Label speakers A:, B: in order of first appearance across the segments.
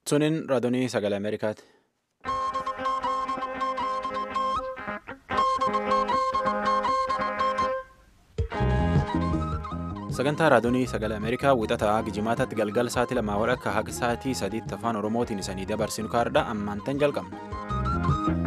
A: Suniin raadiyoo sagalee Ameerikaati. Sagantaa raadiyoo sagalee Ameerikaa wixataa gijimaataatti galgala sa'aatii lamaa walakkaa haga sa'aatii sadiitti afaan Oromootiin isanii dabarsinu kaardha ammaantan jalqabna.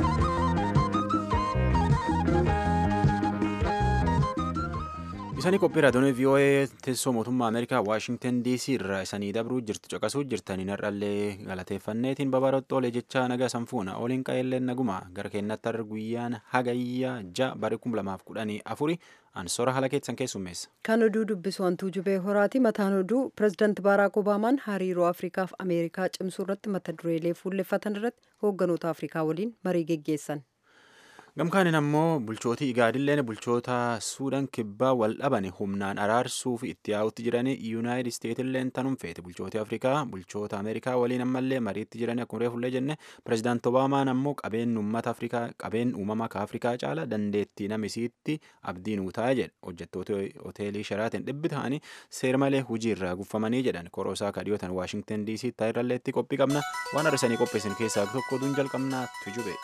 A: Isanii qophii raadiyoo VOA teessoo mootummaa Ameerikaa Waashingtan DC irraa isanii dabruu jirtu caqasuu jirtaniin har'allee galateeffanneetiin babaarottoolee jechaa nagaa sanfuuna oliin qa'eelleen naguma gara keenyatti har'a guyyaan hagayyaa ja'a bara kuma lamaaf kudhanii afuri ansoora haala keessan keessummeessa.
B: Kan oduu dubbisu hantuu jubee horaati. Mataan oduu pirezidaanti Baaraak Obaamaan hariiroo Afrikaa fi Ameerikaa cimsuu irratti mata dureelee fuulleffatan irratti hoogganoota Afrikaa waliin marii geggeessan.
A: Gamkaanin ammoo bulchootii igaadilleen bulchoota suudaan kibbaa wal dhaban humnaan araarsuuf itti yaa'utti jiranii yuunaayitid isteetilleen tanum feete bulchootii afrikaa bulchoota ameerikaa waliin ammallee mariitti jiranii akkuma reefullee jenne pirezidaanti obaamaan ammoo qabeen uummata afrikaa qabeen uumama ka afrikaa caala dandeettii namisiitti abdii nuu ta'a jedhe hojjettoota hoteelii sharaatiin dhibbi ta'anii seera malee hujii irraa guffamanii jedhan koroosaa kadhiyootan waashingtan dc taayirralleetti qophii qabna waan har'isanii qopheessin keessaa tokko oduun jalqabnaa tujube.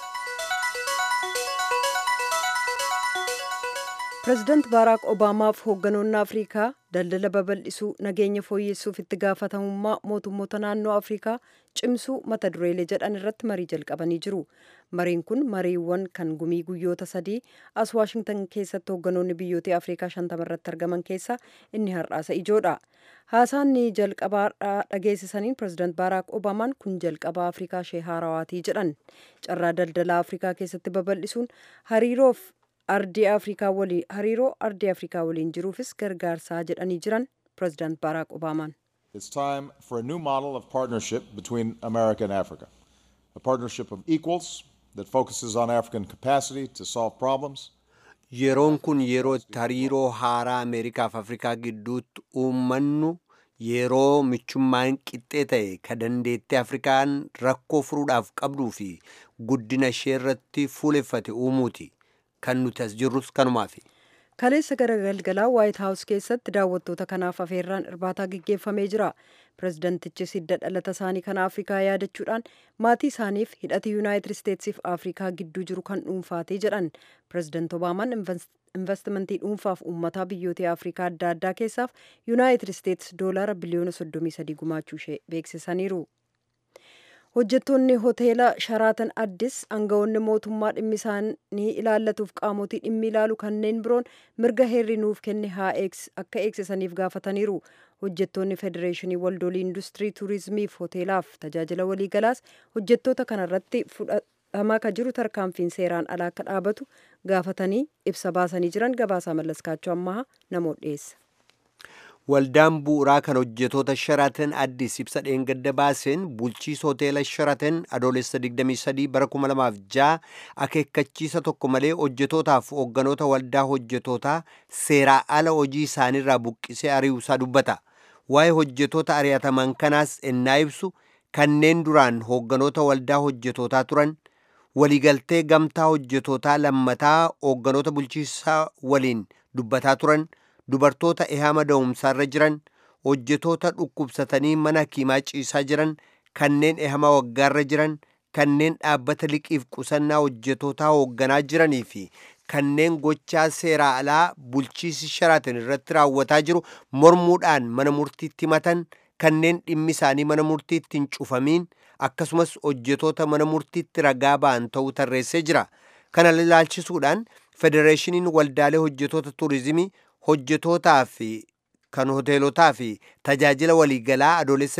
B: pirezidaanti baaraak obaamaaf hoogganoonni afrikaa daldala babal'isuu nageenya fooyyessuuf itti gaafatamummaa mootummoota naannoo afrikaa cimsuu mata dureelee jedhan irratti marii jalqabanii jiru mariin kun mariiwwan kan gumii guyyoota sadii as waashingtan keessatti hoogganoonni biyyoota afrikaa shantama irratti argaman keessaa inni har'aasa ijoodha haasaan ni jalqabaa dhageessisaniin pirezidaanti baaraak obaamaan kun jalqabaa afrikaa ishee haarawaatii jedhan carraa daldala afrikaa keessatti babal'isuun hariiroof ardii afrikaa waliin hariiroo ardii afrikaa waliin jiruufis gargaarsaa jedhanii jiran pirezidaant baaraak obaamaan.
C: It's time for a new model of partnership between America and Africa. A partnership of equals that focuses on African capacity to solve problems.
D: Yeroon kun yeroo itti hariiroo haaraa Ameerikaa fi Afrikaa gidduutti uummannu yeroo michummaan qixxee ta'e ka dandeettii Afrikaan rakkoo furuudhaaf qabduu fi guddina ishee irratti fuuleffate uumuuti. kan nuti as jirrus kanumaafi.
B: Kaleessa gara galgalaa Waayit Haawus keessatti daawwattoota kanaaf afeerraan irbaataa gaggeeffamee jira. Pirezidantichis hidda dhalata isaanii kan Afrikaa yaadachuudhaan maatii isaaniif hidhati Yuunaayitid Isteetsiif Afrikaa gidduu jiru kan dhuunfaatee jedhan. Pirezidaant Obaamaan investimentii dhuunfaaf uummataa biyyoota Afrikaa adda addaa keessaaf Yuunaayitid Isteets doolaara biliyoona 33 gumaachuu ishee beeksisaniiru. hojjettoonni hoteela sharaatan addis aangawoonni mootummaa dhimmi isaanii ilaallatuuf qaamotii dhimmi ilaalu kanneen biroon mirga heerri nuuf kenne haa akka eegsisaniif gaafataniiru hojjettoonni federeeshinii waldolii industirii tuurizimiif hoteelaaf tajaajila waliigalaas hojjettoota kanarratti fudhatamaa ka jiru tarkaanfiin seeraan alaa akka dhaabatu gaafatanii ibsa baasanii jiran gabaasaa mallaskaachuu ammaa namoota dhiyeessa.
D: Waldaan bu'uuraa kan hojjetoota Sharaatan Addis ibsa dheengadda baaseen bulchiisa hoteela Sharaatan adoolessa 23 bara 2006 akeekkachiisa tokko malee hojjetootaaf hoogganoota waldaa hojjetootaa seeraa ala hojii isaaniirraa buqqisee ari'uusaa dubbata. Waa'ee hojjetoota ari'ataman kanaas ennaa ibsu kanneen duraan hoogganoota waldaa hojjetootaa turan waliigaltee gamtaa hojjetootaa lammataa hoogganoota bulchiisaa waliin dubbataa turan. dubartoota ehama da'umsaarra jiran hojjetoota dhukkubsatanii mana hakiimaa ciisaa jiran kanneen ehama waggaarra jiran kanneen dhaabbata liqiif qusannaa hojjetootaa hoogganaa jiranii fi kanneen gochaa seeraa alaa bulchiisi sharaatan irratti raawwataa jiru mormuudhaan mana murtiitti himatan kanneen dhimmi isaanii mana murtiitti hin cufamiin akkasumas hojjetoota mana murtiitti ragaa ba'an ta'uu tarreessee jira kana ilaalchisuudhaan federeeshiniin waldaalee hojjetoota tuurizimii hojjetootaa fi kan hoteelotaa fi tajaajila waliigalaa adoolessa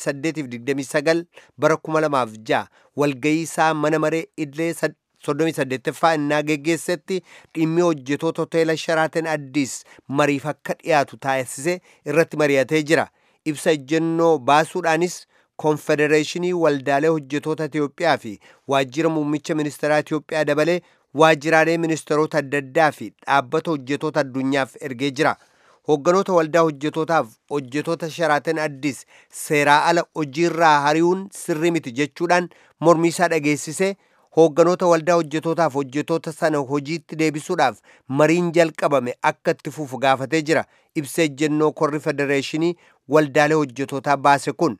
D: 28-29 bara 2006 walgayii isaa mana maree idilee 38ffaa innaa geggeessetti dhimmi hojjetoota hoteela sharaaten addiis mariif akka dhiyaatu taasise irratti mari'atee jira ibsa ejjennoo baasuudhaanis konfedereeshinii waldaalee hojjetoota Itiyoophiyaa fi waajjira muummicha ministeeraa Itiyoophiyaa dabalee waajjiraalee ministeerota adda addaa fi dhaabbata hojjetoota addunyaaf ergee jira. Hoogganoota waldaa hojjetootaaf hojjetoota sharaatan addis seeraa ala hojiirraa hari'uun sirrii miti jechuudhaan mormii isaa dhageessisee hoogganoota waldaa hojjetootaaf hojjetoota sana hojiitti deebisuudhaaf mariin jalqabame akka itti fufu gaafatee jira. Ibsa ejjennoo korri federeeshinii waldaalee hojjetootaa baase kun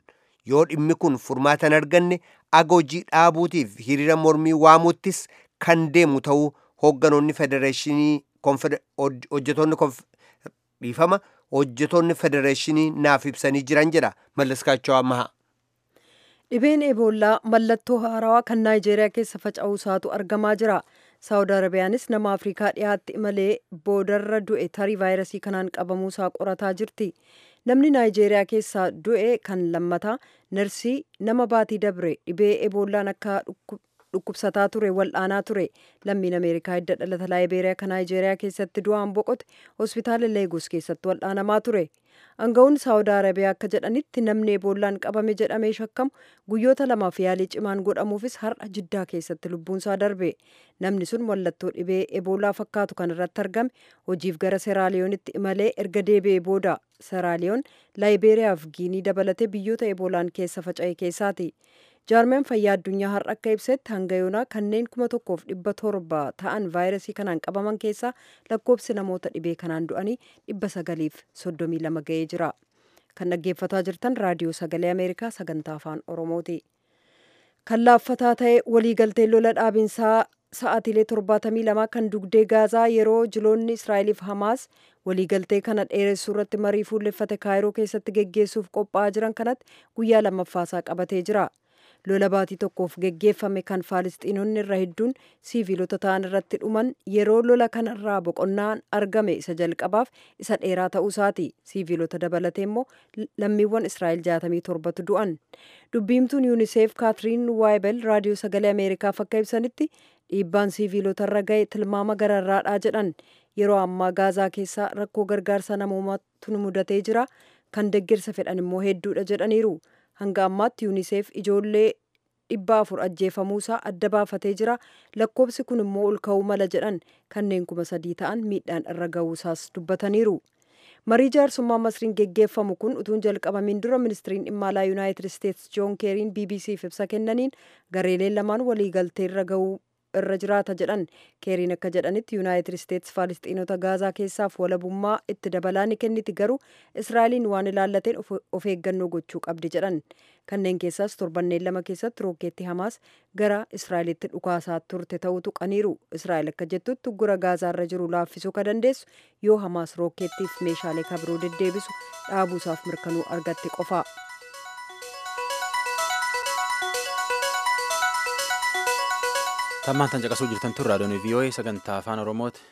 D: yoo dhimmi kun furmaata hin arganne aga hojii dhaabuutiif hiriira mormii waamuuttis kan deemu ta'uu hoogganoonni federeeshinii hojjetoonni dhiifama hojjetoonni federeeshinii naaf ibsanii jiran jedha mallaskaachoo ammaha.
B: dhibeen eeboollaa mallattoo haarawaa kan naayijeeriyaa keessa faca'uu isaatu argamaa jira saawud arabiyaanis nama afrikaa dhiyaatti imalee boodarra du'e tarii vaayirasii kanaan qabamuu isaa qorataa jirti namni naayijeeriyaa keessaa du'e kan lammataa narsii nama baatii dabre dhibee eeboollaan akka dhukkubsataa ture wal'aanaa ture lammiin ameerikaa hidda dhalata laayibeeriyaa kan naayijeeriyaa keessatti du'aan boqote hospitaala leegos keessatti wal'aanamaa ture anga'uun saawud arabiyaa akka jedhanitti namni eeboollaan qabame jedhamee shakkamu guyyoota lamaaf yaalii cimaan godhamuufis har'a jiddaa keessatti lubbuunsaa darbe namni sun mallattoo dhibee eeboolaa fakkaatu kan irratti argame hojiif gara seraaliyoonitti imalee erga deebi'ee booda seraaliyoon laayibeeriyaaf giinii dabalatee biyyoota eeboolaan keessa faca'e keessaati. jaarmeen fayyaa addunyaa har'a akka ibsetti hanga yoonaa kanneen kuma tokkoof dhibba torba ta'an vaayirasii kanaan qabaman keessaa lakkoobsi namoota dhibee kanaan du'anii dhibba sagaliif soddomii lama ga'ee jira kan dhaggeeffataa jirtan raadiyoo sagalee ameerikaa sagantaa afaan oromooti kan laaffataa ta'e waliigaltee lola dhaabinsaa sa'aatiilee torbaatamii lamaa kan dugdee gaazaa yeroo jiloonni israa'eliif hamaas waliigaltee kana dheeressuu irratti marii fuulleffate kaayiroo keessatti geggeessuuf qophaa'aa jiran kanatti guyyaa lammaffaasaa qabatee jira. lola baatii tokkoof geggeeffame kan faalistiinonni irra hedduun siiviilota ta'an irratti dhuman yeroo lola kanarraa boqonnaan argame isa jalqabaaf isa dheeraa ta'uusaati siiviilota dabalatee immoo lammiiwwan israa'el jaatamii torbatu du'an dubbiimtuun yuuniseef kaatiriin waayibel raadiyoo sagalee ameerikaaf akka ibsanitti dhiibbaan siiviilotarra ga'e tilmaama gararraadhaa jedhan yeroo ammaa gaazaa keessaa rakkoo gargaarsa namoomaatu mudatee jira kan deeggarsa fedhan immoo hedduudha jedhaniiru. hanga ammaatti yuuniseef ijoollee dhibba afur ajjeefamuusaa adda baafatee jira lakkoobsi kun immoo ol ka'uu mala jedhan kanneen kuma sadii ta'an miidhaan irra ga'uusaas dubbataniiru marii jaarsummaa masriin geggeeffamu kun utuun jalqabamiin dura ministiriin dhimma alaa yuunaayitid isteetsi joon keeriin bbcf ibsa kennaniin gareeleen lamaan waliigaltee irra ga'uu irra jiraata jedhan keeriin akka jedhanitti yuunaayitid isteetsi faalistiinota gaazaa keessaaf walabummaa itti dabalaa ni kenniti garuu israa'eliin waan ilaallateen of eeggannoo gochuu qabdi jedhan kanneen keessaas torbanneen lama keessatti rookeetti hamaas gara israa'elitti dhukaasaa turte ta'uu tuqaniiru israa'el akka jettutti gura gaazaarra jiru laaffisuu ka dandeessu yoo hamaas rookeettiif meeshaalee kabiroo deddeebisu dhaabuusaaf mirkanuu argatte qofa.
A: tammaan tan caqasuu jirtan tun raadiyoon vii'oo'ee sagantaa afaan oromooti.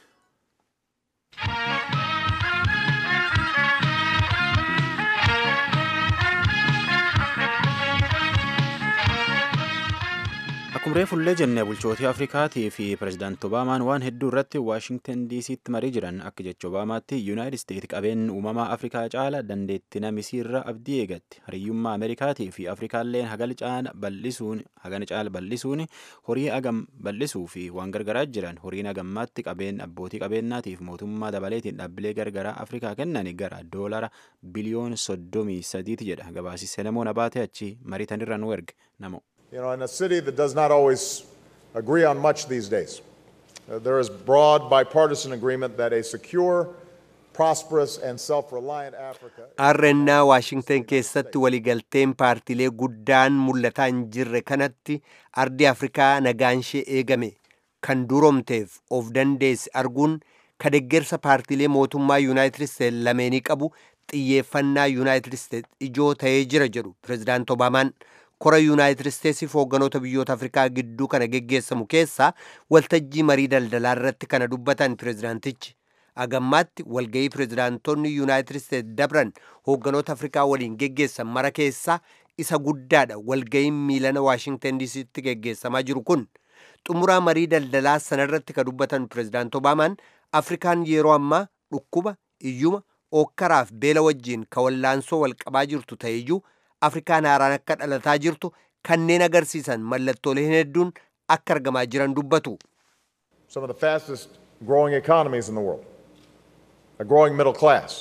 A: akkuma reefullee jenne bulchootii afrikaatii fi pirezidaanti obaamaan waan hedduu irratti waashingtan diisiitti marii jiran akka jecha obaamaatti yuunaayitid isteetsi qabeen uumamaa afrikaa caala dandeetti namisiirra abdii eegatti hariyyummaa ameerikaatii fi afrikaalleen hagal caala bal'isuun hagana caala bal'isuun horii agam bal'isuu fi waan gargaraa jiran horiin agammaatti qabeen abbootii qabeenyaatiif mootummaa dabaleetiin dhaabbilee gargaraa afrikaa kennan gara doolara biliyoon soddomii sadiiti jedha gabaasi selemoon abaatee achi mariitanirra nu erge namo.
C: You know, in a city that does not always agree on much these days, uh, there is broad bipartisan agreement that a secure, prosperous, and self reliant Africa.
D: Har'ennaa Waashingtan keessatti waliigalteen paartiilee guddaan mul'ataa hin jirre kanatti ardi Afrikaa nagaanshee eegame kan duroomteef of dandeesse arguun ka deeggarsa paartiilee mootummaa Yuunaayitid Isteetsi lameenii qabu xiyyeeffannaa Yuunaayitid Isteetsi ijoo ta'ee jira jedhu Pireezidaant Obaamaan. kora yuunaayitid isteetsiif hoogganoota biyyoota afrikaa gidduu kana geggeessamu keessaa waltajjii marii daldalaa irratti kana dubbatan pireezidaantichi agammaatti walga'ii pireezidaantonni yuunaayitid isteetsi dabran hoogganoota afrikaa waliin geggeessan mara keessaa isa guddaadha walga'iin miilana waashingtan diisiitti geggeessamaa jiru kun xumuraa marii daldalaa sanarratti ka dubbatan pireezidaant obaamaan afrikaan yeroo ammaa dhukkuba iyyuma ookkaraaf beela wajjiin ka wallaansoo walqabaa jirtu ta'eyyuu afrikaan haaraan akka dhalataa jirtu kanneen agarsiisan mallattooleen hedduun akka argamaa jiran dubbatu.
C: Some of the fastest growing economies in the world, a growing middle class,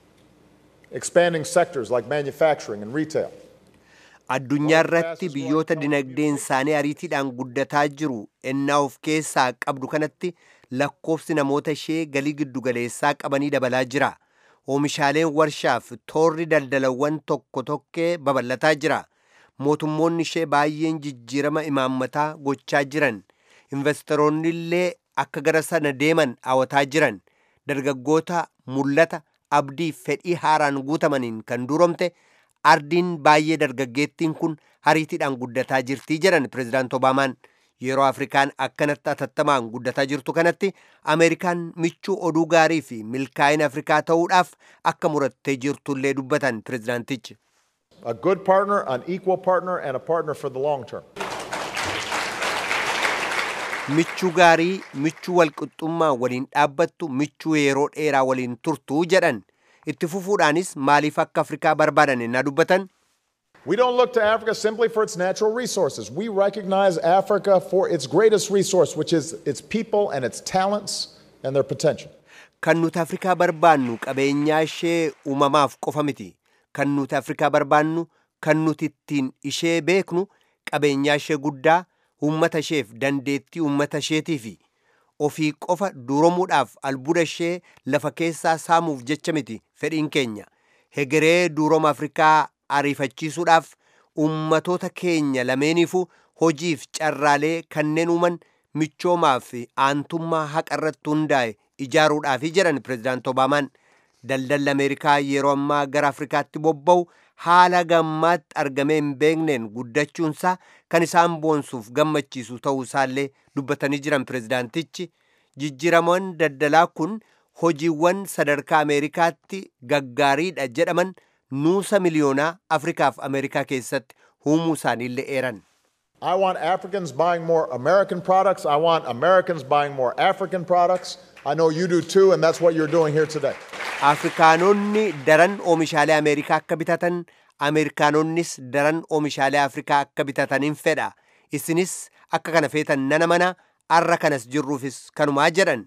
C: expanding sectors like manufacturing and retail.
D: Addunyaa irratti biyyoota dinagdeen isaanii ariitiidhaan guddataa jiru ennaa of keessaa qabdu kanatti lakkoofsi namoota ishee galii giddugaleessaa qabanii dabalaa jira. oomishaaleen warshaaf toorri daldalawwan tokko tokkee babal'ataa jira mootummoonni ishee baay'een jijjiirama imaammataa gochaa jiran investoroonni illee akka gara sana deeman hawwataa jiran dargaggoota mul'ata abdii fedhii haaraan guutamaniin kan duroomte ardiin baay'ee dargaggeettiin kun hariitiidhaan guddataa jirtii jedhan pirezidaant obaamaan yeroo afrikaan akkanatti atattamaan guddataa jirtu kanatti ameerikaan michuu oduu gaarii fi milkaa'ina afrikaa ta'uudhaaf akka murattee jirtullee dubbatan pirezidaantichi.
C: A good partner, an equal partner, and a partner for the long term.
D: michuu gaarii michuu walqixxummaa waliin dhaabbattu michuu yeroo dheeraa waliin turtuu jedhan itti fufuudhaanis maaliif akka afrikaa barbaadan ennaa dubbatan
C: We don't look to Africa simply for its natural resources. We recognize Africa for its greatest resource, which is its people and its talents and their potential.
D: kan nuti afrikaa barbaannu qabeenyaa ishee uumamaaf qofa miti kan nuti afrikaa barbaannu kan nuti ittiin ishee beeknu qabeenyaa ishee guddaa uummata isheef dandeettii uummata isheetii fi ofii qofa duromuudhaaf albuuda ishee lafa keessaa saamuuf jecha miti fedhiin keenya hegeree duuroma afrikaa ariifachiisuudhaaf uummatoota keenya lameeniifuu hojiif carraalee kanneen uuman michoomaa fi aantummaa haqa irratti hundaa'e ijaaruudhaafi jedhan pirezidaant obaamaan daldalli ameerikaa yeroo ammaa gara afrikaatti bobba'u haala gammaatti argamee hin beekneen guddachuunsaa kan isaan boonsuuf gammachiisu ta'uu isaallee dubbatanii jiran pirezidaantichi jijjiiramoon daldalaa kun hojiiwwan sadarkaa ameerikaatti gaggaariidha jedhaman nuusa miliyoonaa afrikaaf ameerikaa keessatti uumuu isaaniillee eeran.
C: I want Africans buying more American products. I want Americans buying more African products. I know you do too, and that's what you're doing here today.
D: afrikaanonni daran oomishaalee ameerikaa akka bitatan ameerikaanonnis daran oomishaalee afrikaa akka bitataniin fedha isinis akka kana feetan nana mana arra kanas jirruufis kanumaa jedhan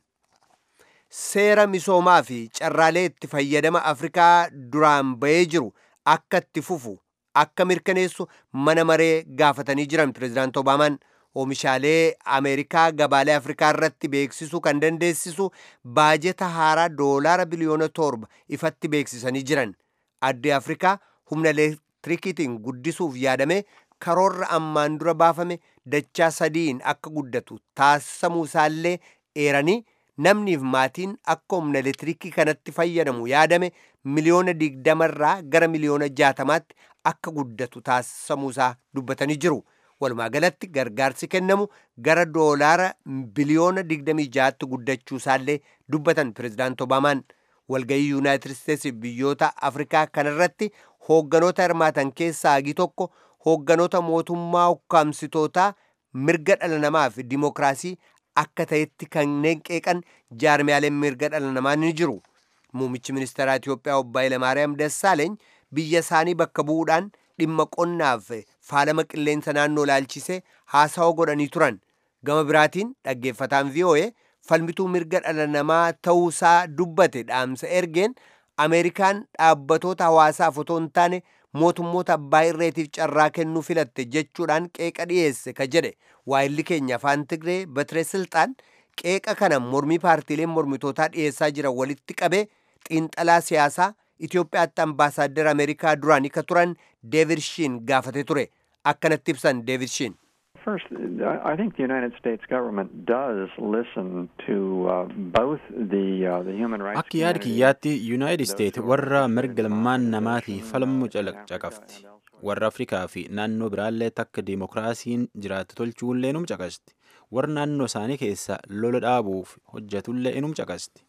D: seera misoomaa fi carraalee itti fayyadama afrikaa duraan ba'ee jiru akka itti fufu akka mirkaneessu mana maree gaafatanii jiran pirezidaant obaamaan oomishaalee ameerikaa gabaalee afrikaa irratti beeksisuu kan dandeessisu baajeta haaraa doolaara biliyoona torba ifatti beeksisanii jiran addi afrikaa humna elektirikiitiin guddisuuf yaadame karoorra ammaan dura baafame dachaa sadiin akka guddatu taasifamuu isaallee eeranii namniif maatiin akka humna elektirikii kanatti fayyadamu yaadame miliyoona digdamarraa gara miliyoona jaatamaatti akka guddatu taasifamuusaa dubbatanii jiru. walumaa galatti gargaarsi kennamu gara doolaara biliyoona 26tti guddachuu isaallee dubbatan pirezidaant obaamaan walgayii yuunaayitid isteetsi biyyoota afrikaa kanarratti hoogganoota hirmaatan keessaa hagi tokko hoogganoota mootummaa ukkaamsitootaa mirga dhala namaa fi dimokiraasii akka ta'etti kanneen qeeqan jaarmiyaaleen mirga dhala namaa ni jiru muummichi ministeeraa Itiyoophiyaa obbo Hayilamaariyaam Dassaaleeny biyya isaanii bakka bu'uudhaan dhimma qonnaaf faalama qilleensa naannoo laalchisee haasawa godhanii turan gama biraatiin dhaggeeffataan VOA falmituu mirga dhala namaa ta'uusaa dubbate dhaamsa ergeen ameerikaan dhaabbatoota hawaasaaf otoo hin taane mootummoota abbaa irreetiif carraa kennuu filatte jechuudhaan qeeqa dhiyeesse ka jedhe waayilli keenya afaan tigree batire silxaan qeeqa kana mormii paartiileen mormitootaa dhiyeessaa jiran walitti qabe xiinxalaa siyaasaa Itoophiyaatti ambaasaaddar Ameerikaa duraanii ka turan Deevid Shiin gaafate ture. Akkanatti ibsan Deevid Shiin.
E: First, I think the United States government does listen to uh, both the uh, the human rights.
A: Akka yaada kiyyaatti Yuunaayitid Isteet warra mirga ilmaan namaatiif falmu caqafti. Warra Afrikaa fi naannoo biraallee takka diimokiraasiin jiraattu tolchuullee inum caqasti. Warra naannoo isaanii keessa lola dhaabuuf hojjetullee inum caqasti.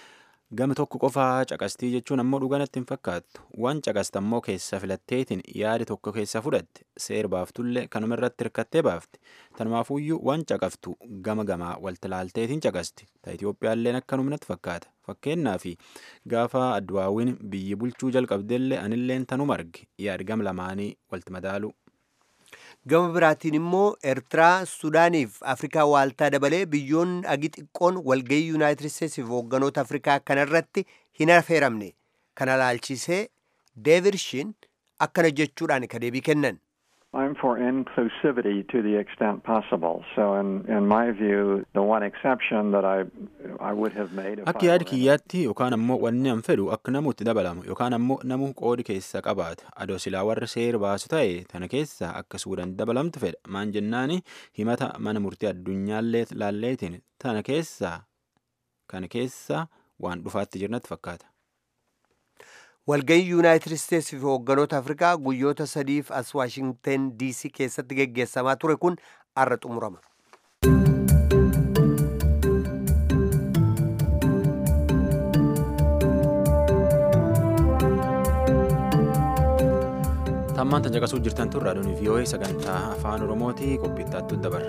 A: Gama tokko qofaa caqastii jechuun ammoo dhuganatti hin fakkaattu. Waan caqasta ammoo keessa filatteetiin yaada tokko keessa fudhatte seer baaftullee kanuma irratti hirkattee baafte. Tanumaafuyyuu waan caqaftu gama gamaa waltilaalteetiin caqasti. Ta Itoophiyaalleen akkanumatti fakkaata. Fakkeenyaaf gaafa adduwaawwiin biyyi bulchuu jalqabdellee anilleen tanuma arge yaada gama lamaanii walti madaalu.
D: gama biraatiin immoo eertiraa sudaaniif afrikaa waaltaa dabalee biyyoonni agi xiqqoon walgayii yuunaayitid isteetsiif hoogganoota afrikaa kanarratti hin affeeramne kana laalchisee deevid shiin akkana jechuudhaan ka deebii kennan
E: I'm for inclusivity to the extent possible. So, in, in my view, the one exception that I I would have made. If
A: Akka
E: I
A: yaada
E: were in a-
A: kiyyaatti yookaan ammoo wanni an fedhu akka namuutti dabalamu yookaan ammoo namu qoodi keessa qabaata adoo silaa warra seera baasu ta'e tana keessa akka suudaan dabalamtu fedha maan jennaani himata mana murtii addunyaallee laalleetiin tana keessa kana keessa waan dhufaatti jirnatti fakkaata.
D: walgayii yuunaayitid isteetsi fi hoogganoota afrikaa guyyoota sadiif as waashingten diisii keessatti geggeessamaa ture kun arra xumurama
A: Tammaan tan caqasuu jirtan tun raadiyoon VOA sagantaa afaan Oromooti qophiittaattu dabarra.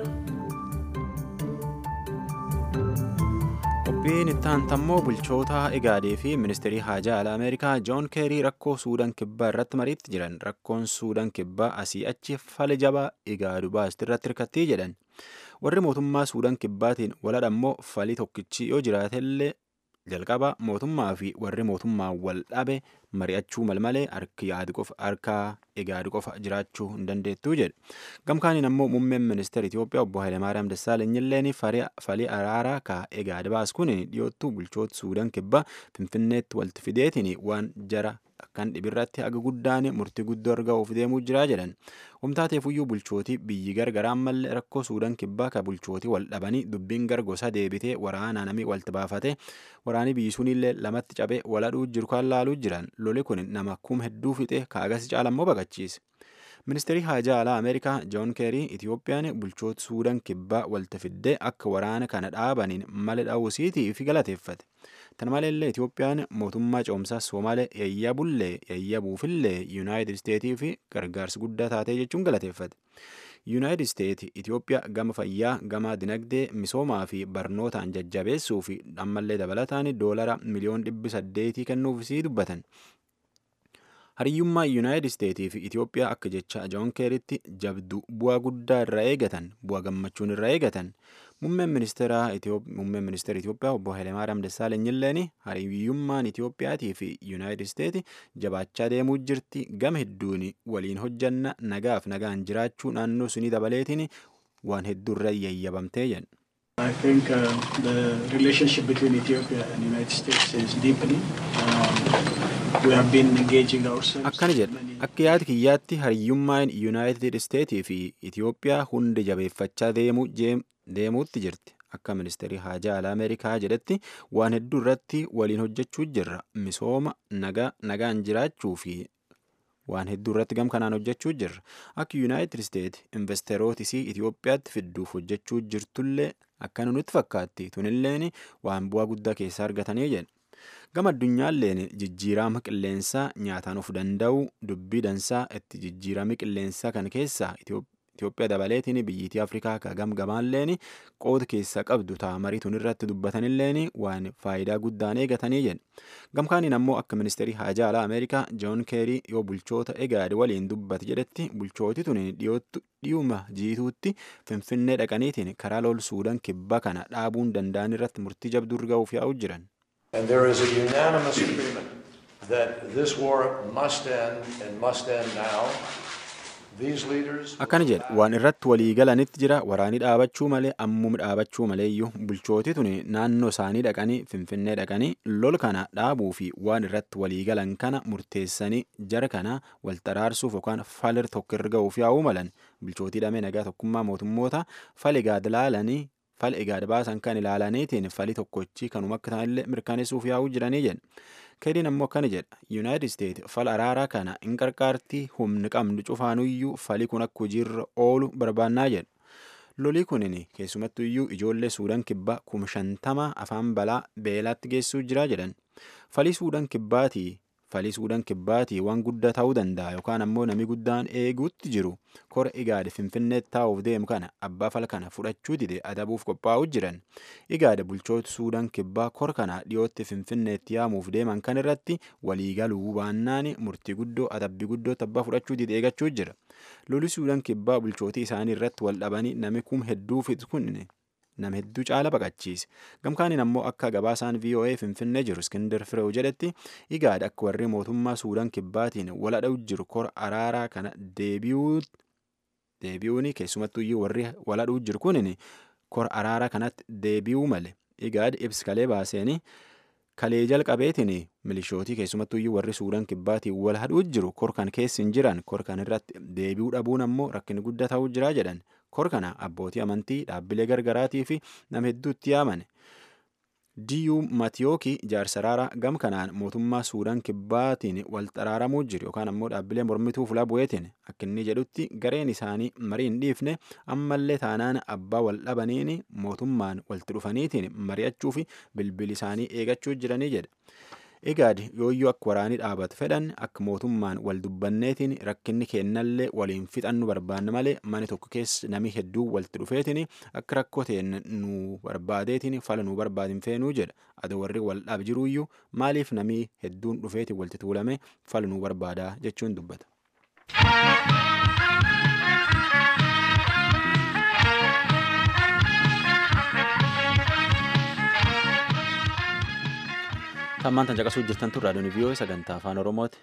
A: Qophiin itti aantammoo bulchoota Egaadee fi ministeerii haajaa alaa Ameerikaa Joon Keerii rakkoo Suudaan kibbaa irratti mariitti jiran rakkoon Suudaan kibbaa asii achi fala jabaa Egaadu baasti irratti hirkattii jedhan. Warri mootummaa Suudaan kibbaatiin waladhammoo falii tokkichi yoo jiraatellee jalqaba mootummaa fi warri mootummaa wal dhabe mari'achuu malmalee harki yaadu qofa harka egaadu qofa jiraachuu hin dandeettuu jedhe. Gamkaaniin ammoo muummeen ministeera Itoophiyaa obbo Hayilemaariyaam Dassaalenyiilleen falii araaraa ka egaada baas kun dhiyoottuu bulchoota Suudaan kibbaa Finfinneetti walitti fideetiin waan jara akkan dhibirratti haga guddaan murtii guddoo argachuuf deemuu jira jedhan. Humtaateefuyyuu bulchootii biyyi gargaraan mallee rakkoo Suudaan kibbaa ka bulchootii wal dhabanii dubbiin gargosa deebitee waraanaa namii walitti baafate waraanii biyyi sunillee lamatti cabee waladhuu jiru kan laaluu jiran loli kun nama kum hedduu fixe kaagas caalammoo baqachiise. Ministeerri haajaa alaa Ameerikaa Joon Keerii Itiyoophiyaan bulchoota Suudaan kibbaa walitti fiddee akka waraana kana dhaabaniin mala dhaawusiitii fi galateeffate. Tana maleellee Itiyoophiyaan mootummaa ce'umsaa Somaalee yayyabullee yayyabuufillee Yuunaayitid Isteetii fi gargaarsa guddaa taatee jechuun galateeffate. Yuunaayitid Isteet Itiyoophiyaa gama fayyaa, gama dinagdee, misoomaa fi barnootaan jajjabeessuu fi ammallee dabalataan doolara miliyoon dhibbi saddeetii kennuufisii dubbatan. Hariyyummaa Yuunaayitid Isteetii fi Itiyoophiyaa akka jecha Joon Keeritti jabdu bu'aa guddaa irraa eegatan, bu'aa gammachuun irraa eegatan. Muummeen ministeera Itiyoophiyaa obbo Hayilemaariyaam Dassaalenyiilleen hariyyummaan Itiyoophiyaatii fi Yuunaayitid Isteeti jabaachaa deemuu jirti gama hedduun waliin hojjanna nagaaf nagaan jiraachuu naannoo sunii dabaleetiin waan hedduurra yayyabamtee jedhu.
F: I think uh, the relationship between Ethiopia and the United States is deepening. Um, we have been engaging ourselves.
A: Akkana jedha. Akka yaada kiyyaatti hariyyummaan Yuunaayitid Isteetii fi Itiyoophiyaa hundi jabeeffachaa deemuu deemuutti jirti. Akka ministeerri haajaa alaa Ameerikaa jedhetti waan hedduu irratti waliin hojjechuu jirra. Misooma nagaa nagaan jiraachuu fi waan hedduu irratti gam kanaan hojjechuu jirra. Akka Yuunaayitid Isteet investeerootisii Itiyoophiyaatti fidduuf hojjechuu jirtullee akkana nutti fakkaatti. Tunilleen waan bu'aa guddaa keessaa argatanii jedha. Gama addunyaalleen jijjiirama qilleensaa nyaataan of danda'u dubbii dansaa itti jijjiirama qilleensaa kan keessaa Itoophiyaa dabaleetiin biyyiitii Afrikaa ka gamgamaalleen qooda keessa qabdu taamarii tun irratti dubbatanilleen waan faayidaa guddaan eegatanii jedha. Gamkaaniin ammoo akka ministeerii haajaa alaa Ameerikaa Joon Keerii yoo bulchoota egaade waliin dubbate jedhetti bulchooti tun dhiyoottu dhiyuma jiituutti finfinnee dhaqaniitiin karaa lol Suudaan kibbaa kana dhaabuun danda'an irratti murtii jabduu ga'uuf yaa'u jiran.
G: And there is a unanimous agreement that this war must end and must end now. These leaders
A: Akkana jedha waan irratti walii galanitti jira waraanii dhaabachuu malee ammuma dhaabachuu maleeyyuu bulchooti tuni naannoo isaanii dhaqanii finfinnee dhaqanii lol kana dhaabuu fi waan irratti walii galan kana murteessanii jara kana wal xaraarsuuf yookaan falir tokko irra ga'uuf yaa'uu malan bulchootii dhamee nagaa tokkummaa mootummoota fal egaad ilaalanii fal egaad baasan kan ilaalaniitiin fali tokkochi kanuma akka ta'anillee mirkaneessuuf yaa'uu jiranii jedha. Keeriin ammoo akkana jedha Yuunaayitid Isteet fal araaraa kana hin qarqaartii humni qabnu cufaanuyyuu fali kun akka hojiirra oolu barbaannaa jedha. Lolii kunin keessumattu iyyuu ijoollee Suudaan kibbaa kuma shantama afaan balaa beelaatti geessuu jira jedhan. Falii Suudaan kibbaatii falii Suudaan kibbaatii waan guddaa ta'uu danda'a yookaan ammoo namni guddaan eeguutti jiru kora igaade finfinneetti taa'uuf deemu kana abbaa fala kana fudhachuu dide adabuuf qophaa'uu jiran. Igaade bulchoota Suudaan kibbaa kora kana dhiyootti finfinneetti yaamuuf deeman kan irratti waliigaluu baannaan murtii guddoo adabbii guddoo abbaa fudhachuu dide eegachuu jira. Loli Suudaan kibbaa bulchootii isaanii irratti wal dhabanii nami kum hedduu fixu kun nama hedduu caala baqachiise gamkaaniin ammoo akka gabaasaan voa finfinnee jiru iskindar fireew jedhetti igaad akka warri mootummaa suudaan kibbaatiin wal dha'u jiru kora araaraa kana deebi'uu deebi'uun keessumattuyyuu warri waladhuu jiru kunin kor araara kanatti deebi'uu male igaad ibsi kalee baaseeni kalee jalqabeetiin milishootii keessumattuyyuu warri suudaan kibbaatiin wal hadhuu jiru kor kan keessi hin jiran kor kan irratti deebi'uu dhabuun ammoo rakkin guddaa ta'uu jira jedhan kor kana abbootii amantii dhaabbilee gargaraatii fi nama hedduutti yaamane. diyuu matiyooki jaarsaraara gam kanaan mootummaa suudaan kibbaatiin wal xaraaramuu jiru yookaan ammoo dhaabbilee mormituu fulaa bu'eetiin akka inni jedhutti gareen isaanii marii hin dhiifne ammallee taanaan abbaa wal dhabaniin mootummaan walitti dhufaniitiin mari'achuu fi bilbil isaanii eegachuu jiranii jedha. Egaad yooyyuu akka waraanii dhaabatu fedhan akka mootummaan wal dubbanneetiin rakkinni keennallee waliin fixannu barbaanne malee mana tokko keessa namni hedduu walitti dhufeetiin akka rakkoo ta'een nu barbaadeetiin fala nu barbaadin feenuu jedha. Adoo warri wal dhaab jiruuyyuu maaliif namni hedduun dhufeetiin walitti tuulame fala nu barbaadaa jechuun dubbata. Tammaan tan caqasuu jirtan tun raadiyoon viiyoo sagantaa afaan oromooti.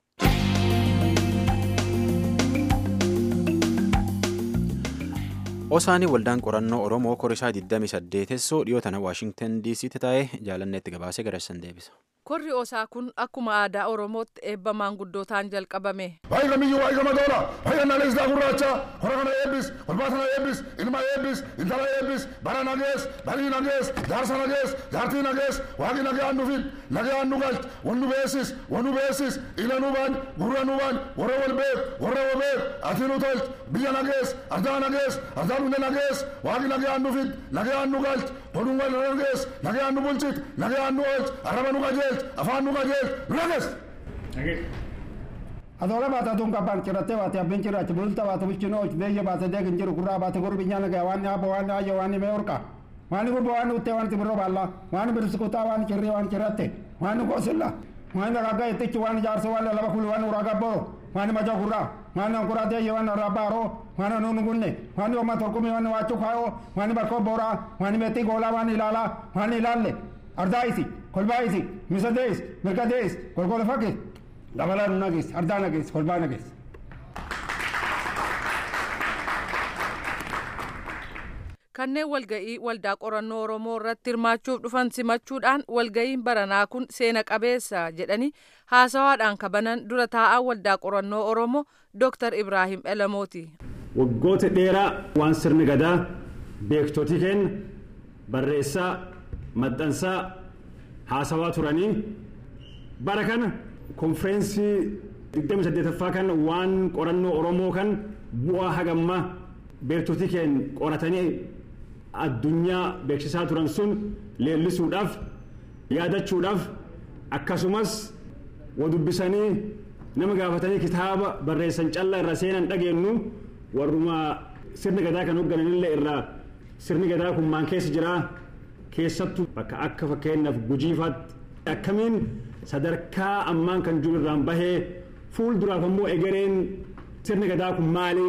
A: Osaanii waldaan qorannoo Oromoo korishaa 28 dhiyoo tana Waashingtan DC'tti taa'ee jaalanneetti gabaasee garassan deebisa.
H: Korri osaa kun akkuma aadaa Oromootti eebba maanguddootaan jalqabame.
I: Baay'ee kamiyyuu baay'ee gama tola. Baay'ee naanis daa gurraacha. Hora kana eebbis, olbaata na eebbis, ilma eebbis, intala eebbis, bara nagees, barii nagees, jaarsa nagees, jaartii nagees, waaqi nagee aan dhufin, nagee aan nu galch, wan nu beesis, wan nu beesis, ila nu baan, gurra nu baan, warra wal beek, warra wal beek, ati nu tolch, biyya nagees, ardaa nagees, ardaa dhunde nagees, waaqi nagee aan dhufin, nagee aan nu galch, tolunga nagees, nagee aan nu bulchit, nagee aan nu oolch, arraba nu qajeelch, afaan nu qajeelch, nu nagees.
J: Adoora baata tun qabbaan cirrattee baate abbiin cirrachi bulta baate bulchinoo beeyya baate deegin jiru gurraa baate gurbi nyaana gaya waan yaaba waan ayya waan mee orqa waan gurba waan uttee waan tibirro baalla waan birsikutaa waan cirrii waan cirratte waan goosilla waan ragga ittichi waan jaarsa waan laba kuli waan uraga boro waan maja gurraa waan ankura deeyya waan rabbaaro waan nunu gunne waan yomma torkumi waan waachu kaayoo waan barkoo boraa waan meetti goolaa waan ilaalaa waan ilaalle ardaa isi kolbaa isi misa dees mirga dees golgola fakkii dabalaa nu nagees ardaa nagees kolbaa nagees.
H: Kanneen walga'ii waldaa qorannoo Oromoo irratti hirmaachuuf dhufan simachuudhaan walga'iin baranaa kun seena qabeessa jedhanii haasawaadhaan kabanan dura taa'aa waldaa qorannoo Oromoo Dr. Ibrahim Elamooti.
K: Waggoota dheeraa waan sirni gadaa beektotii keenya barreessaa maxxansaa haasawaa turanii bara kana konfireensii 28ffaa kan waan qorannoo oromoo kan bu'aa hagammaa beektotii keenya qoratanii addunyaa beeksisaa turan sun leellisuudhaaf yaadachuudhaaf akkasumas wadubbisanii nama gaafatanii kitaaba barreessan callaa irra seenan dhageenyu warruma sirni gadaa kan hooggananillee irraa sirni gadaa kun maan keessa jiraa keessattuu bakka akka fakkeenyaaf gujiifaatti akkamiin sadarkaa ammaan kan jiru irraan bahee fuulduraaf ammoo egereen sirni gadaa kun maali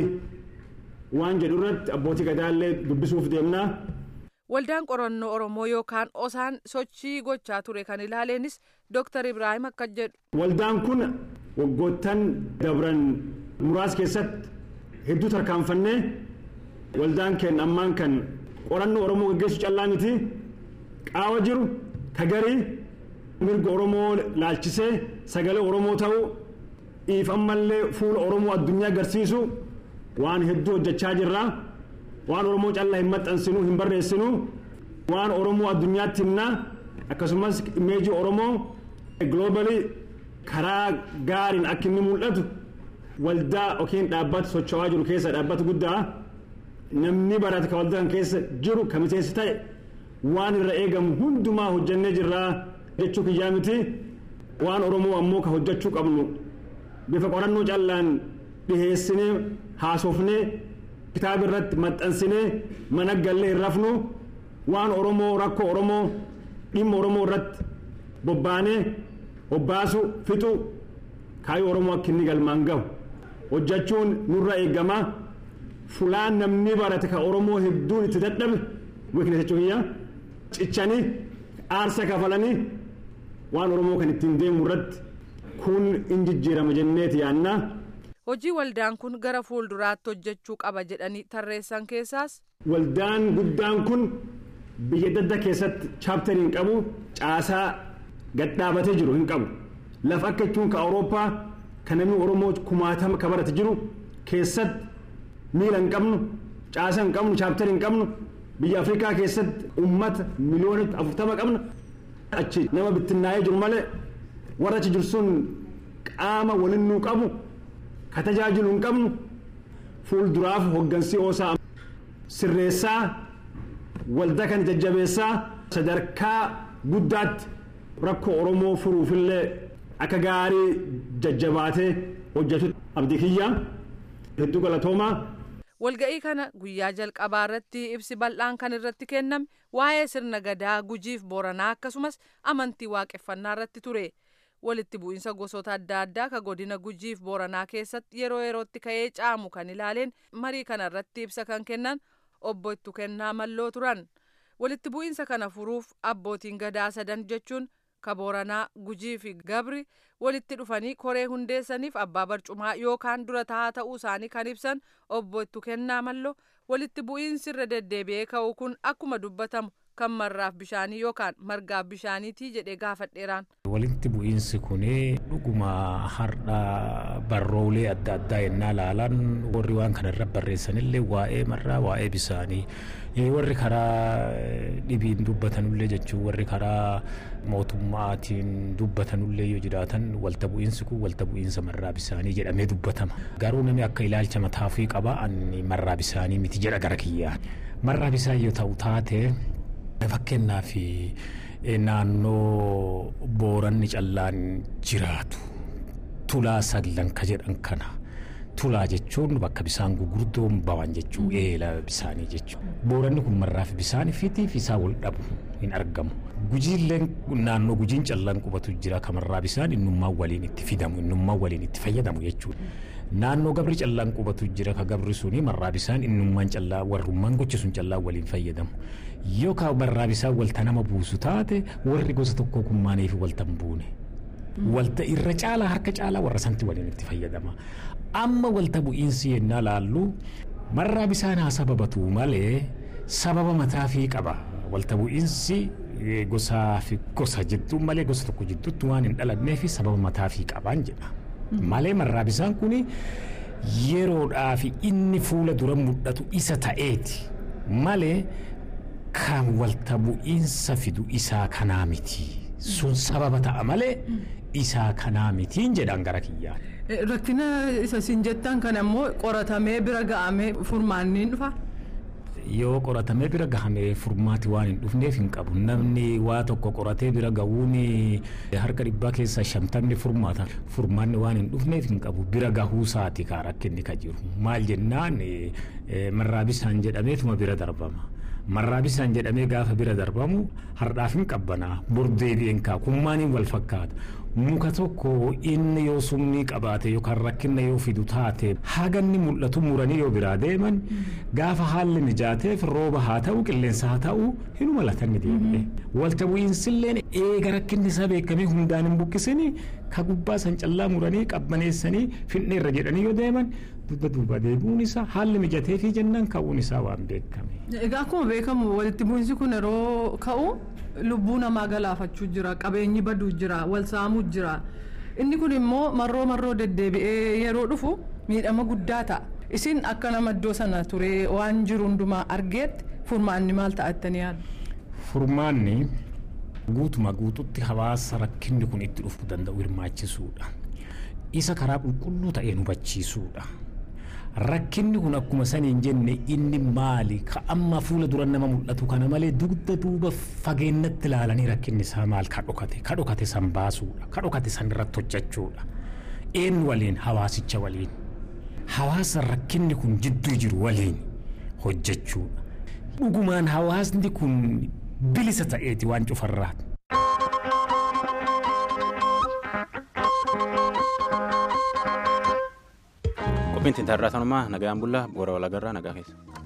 K: waan jedhu irratti abbootii gadaallee dubbisuuf deemnaa.
H: Waldaan qorannoo Oromoo yookaan osaan sochii gochaa ture kan ilaaleenis Dr. Ibrahim akka jedhu.
K: Waldaan kun waggoottan dabran muraasa keessatti hedduu tarkaanfannee waldaan keenya ammaan kan qorannoo Oromoo gaggeessu callaa miti qaawa jiru kagarii mirga Oromoo laalchisee sagalee Oromoo ta'uu dhiif ammallee fuula Oromoo addunyaa agarsiisu waan hedduu hojjechaa jirra. Waan Oromoo callaa hin maxxansinu hin barreessinu waan Oromoo addunyaatti himnaa akkasumas imeejii Oromoo gloobalii karaa gaariin akka inni mul'atu waldaa yookiin dhaabbata socho'aa jiru keessa dhaabbata guddaa namni barate ka waldaa kan keessa jiru ka miseensi ta'e waan irra eegamu hundumaa hojjannee jirraa jechuu kiyyaa miti waan Oromoo ammoo ka hojjechuu qabnu bifa qorannoo callaan dhiheessinee haasofnee kitaaba irratti maxxansinee mana gallee hin rafnu waan Oromoo rakkoo Oromoo dhimma Oromoo irratti bobbaanee hobbaasu fixu kaayyoo Oromoo akka inni galmaan gahu hojjechuun nurra eegama fulaan namni barate ka Oromoo hedduun itti dadhabe wiiknes jechuun iyya cichanii aarsa kafalanii waan Oromoo kan ittiin deemu irratti kun in jijjiirama jenneeti yaannaa.
H: hojii waldaan kun gara fuulduraatti hojjechuu qaba jedhanii tarreessan keessaas.
K: Waldaan guddaan kun biyya dadda keessatti chaaptarii hin qabu caasaa gad dhaabatee jiru hin qabu lafa akka jechuun ka awurooppaa kan namni oromoo kumaatama ka barate jiru keessatti miila hin qabnu caasa hin qabnu chaaptarii hin qabnu biyya afrikaa keessatti ummata miliyoonatti afurtama qabna achi nama bittinnaa'ee jiru malee warra achi jiru sun qaama waliin nuu qabu ka tajaajilu hin qabnu fuulduraaf hoggansii oosaa sirreessaa waldaa kan jajjabeessaa sadarkaa guddaatti rakkoo oromoo furuufillee akka gaarii jajjabaatee hojjetu abdii kiyya hedduu galatoomaa.
H: walga'ii kana guyyaa jalqabaa irratti ibsi bal'aan kan irratti kenname waa'ee sirna gadaa gujiif booranaa akkasumas amantii waaqeffannaa irratti ture walitti bu'iinsa gosoota adda addaa ka godina gujiif booranaa keessatti yeroo yerootti ka'ee caamu kan ilaaleen marii kana irratti ibsa kan kennan obbo Ittu Kennaa Malloo turan walitti bu'iinsa kana furuuf abbootiin gadaa sadan jechuun ka booranaa gujii fi gabri walitti dhufanii koree hundeessaniif abbaa barcumaa yookaan dura taa'aa ta'uu isaanii kan ibsan obbo Ittu Kennaa Malloo walitti bu'iinsi irra deddeebi'ee ka'u kun akkuma dubbatamu kan marraaf bishaanii yookaan margaaf bishaaniitii jedhee gaafadheeraan.
L: Walitti bu'iinsi kun dhuguma har'a barroolee adda addaa yennaa laalan warri waan kana irra barreessanillee waa'ee marraa waa'ee bisaanii warri karaa dhibiin dubbatanullee jechuun warri karaa mootummaatiin dubbatanullee yoo jiraatan walta bu'iinsi kun walta bu'iinsa marraa bisaanii jedhamee dubbatama. Garuu namni akka ilaalcha mataafii qaba ani marraa bisaanii miti jedha gara kiyyaa. Marraa bisaan yoo ta'u taate fakkeenyaaf naannoo booranni callaan jiraatu tulaa saglan ka jedhan kana tulaa jechuun bakka bisaan gurguddoon bawan jechuu eela bisaanii jechuu booranni kun marraaf bisaan fitiif isaa wal dhabu hin argamu gujiilleen naannoo gujiin callaan qubatu jira kamarraa bisaan innummaan waliin itti fidamu innummaan waliin itti fayyadamu jechuudha. naannoo gabri callaan qubatu jira ka gabri suni marraa bisaan innummaan callaa warrummaan gochi sun callaa waliin fayyadamu yookaan marraa bisaan walta nama buusu taate warri gosa tokko kun maaniif walta hin buune. Walta irra caalaa harka caalaa warra santi waliin itti fayyadama. Amma walta bu'iinsi yennaa laallu marraa bisaan haa sababatu malee sababa mataafii qaba. Walta bu'iinsi gosaa fi gosa jidduu malee gosa tokko jidduutti waan hin dhalanneef sababa mataafii qabaan jedha. malee marraa bisaan kun yeroodhaaf inni fuula dura mul'atu isa ta'eeti malee kan walta bu'iinsa fidu isaa kanaa miti sun sababa ta'a malee isaa kanaa mitiin jedhan gara kiyyaan.
H: Rakkina isa siin jettan kan ammoo qoratamee bira ga'amee furmaanniin dhufa.
L: yoo qoratamee bira gahamee furmaati waan hin dhufneef hin qabu namni waa tokko qoratee bira gahuun harka dhibbaa keessaa shantamni furmaata furmaanni waan hin dhufneef hin qabu bira gahuu isaati kaa rakkinni ka jiru maal jennaan marraa bisaan jedhameetuma bira darbama. marraa bisaan jedhamee gaafa bira darbamu hardhaaf hin qabbanaa bordeebi'een kaa kummaaniin wal fakkaata muka tokko inni yoo summii qabaate yookaan rakkina yoo fidu taate haganni mul'atu muranii yoo biraa deeman gaafa haalli mijaateef rooba haa ta'u qilleensa haa ta'u hin malatanni deebi'e walta bu'iinsilleen eega rakkinni isaa beekamee hundaan hin buqqisini ka gubbaa san callaa muranii qabbaneessanii finneerra jedhanii yoo deeman duuba duuba deebi'uun isaa haalli mijatee fi jennaan ka'uun isaa waan beekame.
H: Egaa akkuma beekamu walitti bu'iinsi kun yeroo ka'u lubbuu namaa galaafachuu jira qabeenyi baduu jira wal saamuu jira inni kun immoo marroo marroo deddeebi'ee yeroo dhufu miidhama guddaa ta'a isin akka nama iddoo sana ture waan jiru hundumaa argeetti furmaanni maal ta'attanii yaaddu.
L: Furmaanni guutuma guututti hawaasa rakkinni kun itti dhufuu danda'u hirmaachisuudha. Isa karaa qulqulluu ta'een hubachiisuudha. rakkinni kun akkuma saniin jenne inni maali ka amma fuula dura nama mul'atu kana malee dugda duuba fageennatti ilaalanii rakkinni isaa maal ka dhokate ka dhokate san baasuudha ka dhokate san irratti hojjechuudha een waliin hawaasicha waliin hawaasa rakkinni kun jidduu jiru waliin hojjechuudha dhugumaan hawaasni kun bilisa ta'eeti waan cufarraati.
A: qophiin tintarraa tanumaa nagaan bullaa boora walagarraa nagaa keessa.